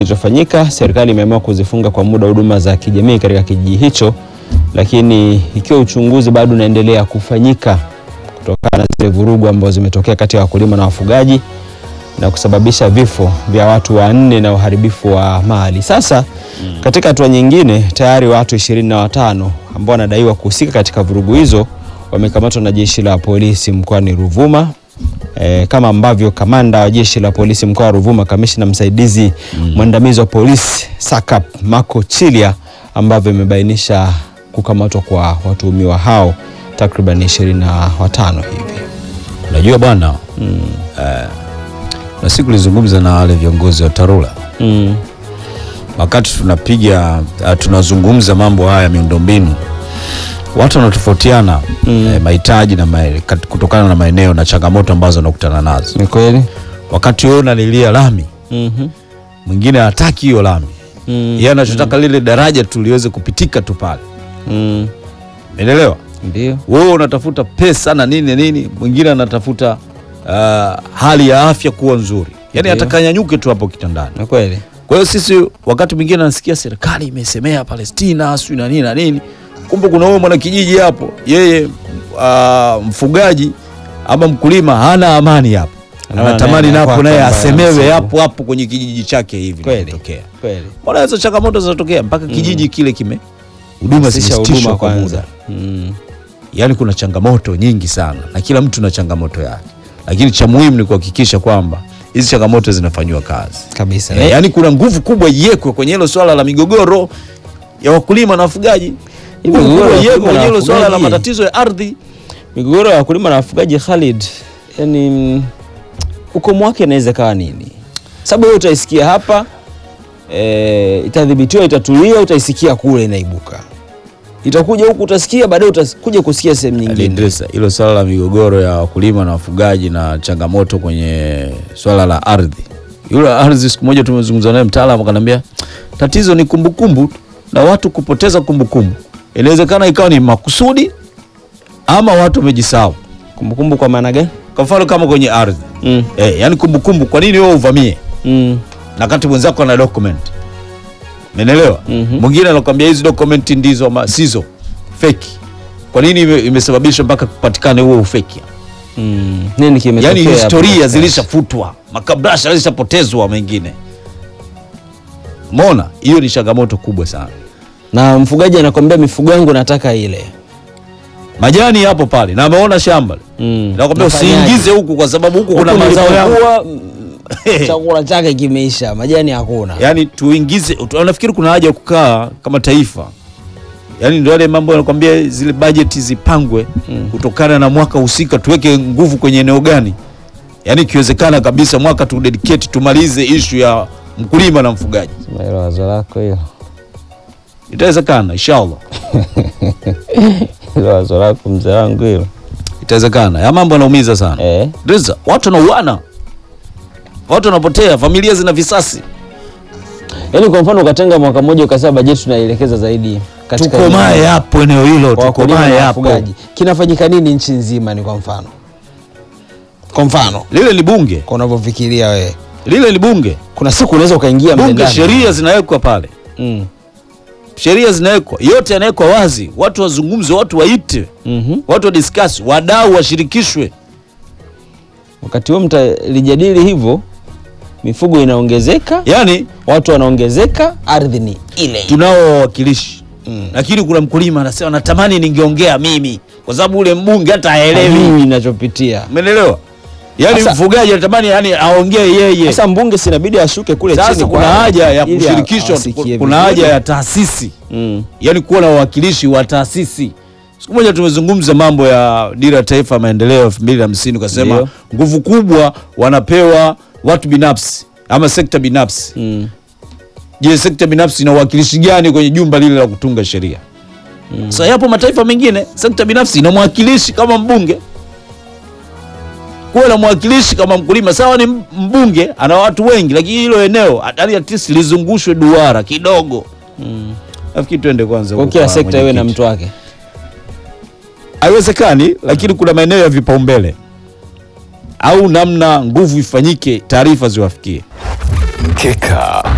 kilichofanyika, serikali imeamua kuzifunga kwa muda huduma za kijamii katika kijiji hicho, lakini ikiwa uchunguzi bado unaendelea kufanyika kutokana na zile vurugu ambazo zimetokea kati ya wakulima na wafugaji na kusababisha vifo vya watu wanne na uharibifu wa mali. Sasa katika hatua nyingine, tayari watu ishirini na watano ambao wanadaiwa kuhusika katika vurugu hizo wamekamatwa na jeshi la polisi mkoani Ruvuma. E, kama ambavyo kamanda wa jeshi la polisi mkoa wa Ruvuma, kamishna msaidizi mwandamizi wa polisi SACP Marco Chilia ambavyo imebainisha kukamatwa kwa watuhumiwa hao takriban ishirini na watano hivi. Unajua bwana eh, na siku nilizungumza na wale viongozi wa TARURA Mm. wakati tunapiga uh, tunazungumza mambo haya miundombinu, watu wanatofautiana eh, mahitaji na mae, kat- kutokana na maeneo na changamoto ambazo wanakutana nazo. Ni kweli? Wakati wewe unalilia lami, Mhm. mwingine hataki hiyo lami, Mm. yeye anachotaka lile daraja tu liweze kupitika tu pale, Mm. umeelewa? Ndio. Wewe unatafuta pesa na nini nini, mwingine anatafuta uh, hali ya afya kuwa nzuri, yani Ndio. atakanyanyuke tu hapo kitandani. Ni kweli. Kwa hiyo sisi wakati mwingine nasikia serikali imesemea Palestina sijui na nini na nini, kumbe kuna huyo mwanakijiji hapo, yeye uh, mfugaji ama mkulima hana amani hapo, Anaona anatamani naye napo anakuwa naye kwamba asemewe msiku. hapo hapo kwenye kijiji chake hivi Kweli. inatokea. Kweli. Mbona hizo changamoto zinatokea mpaka kijiji kile kime huduma Sisha zimesitishwa huduma kwa kwanza. muda. Mm. Yaani kuna changamoto nyingi sana na kila mtu na changamoto yake, lakini cha muhimu ni kuhakikisha kwamba hizi changamoto zinafanyiwa kazi. Kabisa. Eh, yaani kuna nguvu kubwa iwekwe kwenye hilo swala la migogoro ya wakulima na wafugaji. Hivi Nguvu migogoro kubwa ya iwekwe wakulima kwenye na hilo swala la wafugaji. matatizo ya ardhi. Migogoro ya wakulima na wafugaji Khalid, yani mm, ukomo wake inaweza kawa nini? Sababu wewe utaisikia hapa e, itadhibitiwa, itatulia, utaisikia kule inaibuka, itakuja huku utasikia, baadaye utakuja kusikia sehemu nyingine. Idrisa, hilo swala la migogoro ya wakulima na wafugaji na changamoto kwenye swala la ardhi. Yule ardhi, siku moja tumezungumza naye mtaalamu akaniambia tatizo ni kumbukumbu tu, na watu kupoteza kumbukumbu. Inawezekana ikawa ni makusudi ama watu wamejisahau. Kumbukumbu kwa maana gani? Kwa mfano kama kwenye ardhi Mm. eh, yani kumbukumbu, kwa nini wewe uvamie Mm. na kati mwenzako ana document menelewa Mhm. mwingine anakuambia hizi document ndizo ama sizo feki kwa nini ime- imesababisha mpaka kupatikane huo ufeki Mm. Nini kimetokea? yaani hapo historia katikati? zilishafutwa makabrasha yalishapotezwa mengine mona hiyo ni changamoto kubwa sana na mfugaji anakwambia mifugo yangu nataka ile. majani yapo pale na ameona shamba Mm. nakwambia Nafanyaje? usiingize huku kwa sababu huku kuna Huku mazao yangu nilipokuwa, mm, chakula chake kimeisha, majani hakuna. yaani tuingize tu- nafikiri kuna haja ya kukaa kama taifa yaani ndio yale mambo yanakwambia zile bajeti zipangwe kutokana na mwaka husika tuweke nguvu kwenye eneo gani yaani ikiwezekana kabisa mwaka tu dedicate tumalize ishu ya mkulima na mfugaji Sema hilo wazo lako hilo. itawezekana inshallah Hilo wazo lako mzee wangu hilo. itawezekana ya mambo yanaumiza sana Eh. Reza, watu wanauana watu wanapotea familia zina visasi Yaani kwa mfano ukatenga mwaka mmoja ukasema bajeti tunaelekeza zaidi katika tukomae eneo hapo eneo hilo kwa wakulima tukomae na hapo wafugaji. Kinafanyika nini nchi nzima ni kwa mfano? Kwa mfano, lile ni bunge kwa unavyofikiria wewe. lile ni bunge Kuna siku unaweza ukaingia mle bunge ndani. sheria zinawekwa pale Mm. sheria zinawekwa yote yanawekwa wazi watu wazungumze watu waite Mhm. watu wadiskasi wadau washirikishwe Wakati huo mtalijadili hivyo, mifugo inaongezeka, yaani watu wanaongezeka, ardhi ni ile. tunao wawakilishi lakini kuna mkulima anasema natamani ningeongea mimi kwa sababu ule mbunge hata haelewi Haelewi inachopitia. umeelewa yaani Sasa- mfugaji anatamani yani aongee yeye Sasa mbunge sinabidi ashuke kule chini. sasa kuna kwao, haja ya ili kushirikishwa awasikie kuna vizuri. haja ya taasisi Mm. yaani kuwa na wawakilishi wa taasisi siku moja tumezungumza mambo ya dira ya taifa ya maendeleo elfu mbili na hamsini ukasema Ndio. nguvu kubwa wanapewa watu binafsi ama sekta binafsi Mm. je sekta binafsi ina uwakilishi gani kwenye jumba lile la kutunga sheria mm. Sasa yapo mataifa mengine sekta binafsi ina mwakilishi kama mbunge kuwa na mwakilishi kama mkulima sawa ni mbunge ana watu wengi lakini hilo eneo yani at least lizungushwe duara kidogo Mm. nafikiri tuende kwanza Kwa huko kila kwa sekta iwe na mwenyekiti. mtu wake. haiwezekani lakini kuna maeneo ya vipaumbele au namna nguvu ifanyike taarifa ziwafikie Mkeka